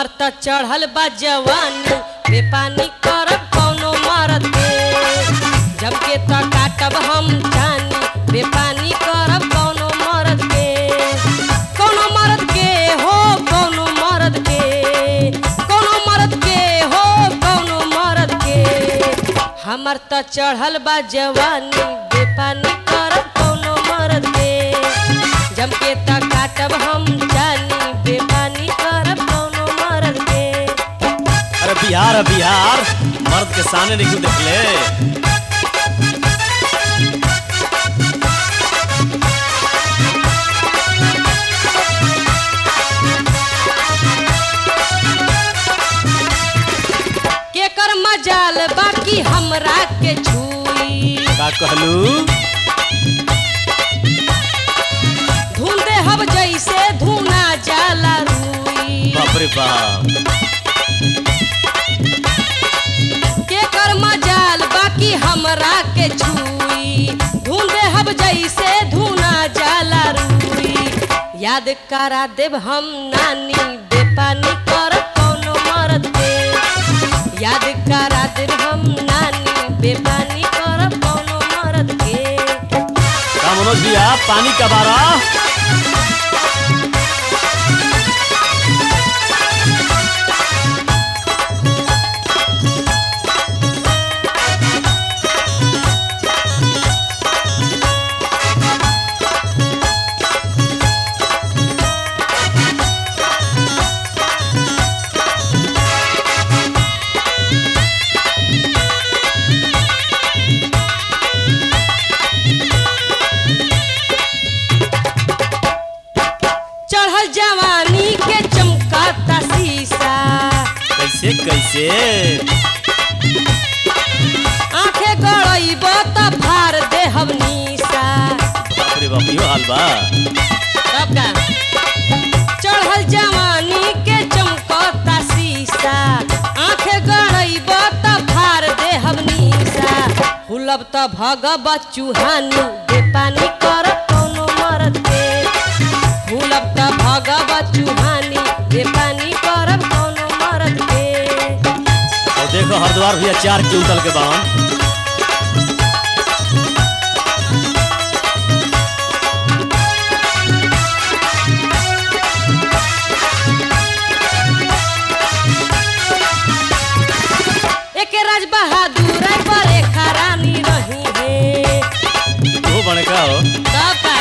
हमर त चढ़ल बा जवानी बेपानी करब कौनो मरद के जम के त काटब हम जानी बेपानी करब कौनो मरद के कौनो मरद के हो कौनो मरद के कौनो मरद के हो कौनो मरद के हमर त चढ़ल बा जवानी बेपानी करब कौनो मरद के जम के त काटब हम जानी बेपानी करब कौनो मरद के अरे बिहार है बिहार मर्द के सामने नहीं क्यों देखले केकर मजाल बाकी हमरा के छुई का कहलू धुन दे हब जैसे धुना जाला रुई बाप रे बाप केकर मजाल बाकी हमरा के छुई धुन दे हब जैसे धुना जाला रुई याद करा देब हम नानी बेपानी कर कौनो मरद के याद करा देब हम नानी बेपानी कर कौनो मरद के का मनोज भैया पानी का बारा चढ़ल जवानी के चमकाता शीशा कैसे कैसे आंखें गड़ैब त फार देहब निशा बाप रे बाप यो हाल बा तब का चढ़ल जवानी के चमकता शीशा आंखें गड़ैब त फार देहब निशा हुलब त भगब चूहानी बेपानी कर कौनो मरद के हुलब त भगब चूहानी बेपानी करब कौनो मरद के और देखो हरिद्वार भैया चार क्विंटल के बावन एक राज बहादुर पर एक रानी रही है वो बने का हो तब का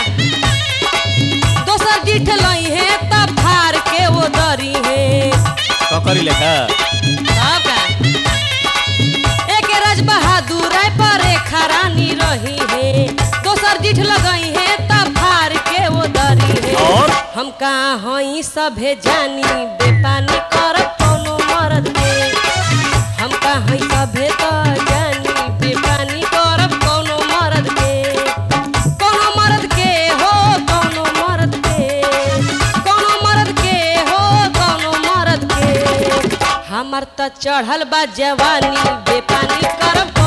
दोसर जीठ लई है तब फार के वो दरी है ककरी लेखा तब का एक राज बहादुर पर एक रानी रही है दोसर जीठ लगई है तब फार के वो दरी है और हम कहाँ हई सभे जानी बेपानी कर कौनो मरद के हम कहाँ हई सभे तो जानी बेपानी करब कौनो मरद के कौनो मरद के हो कौनो मरद के कौनो मरद के हो कौनो मरद के हमर त चढ़ल बा जवानी बेपानी करब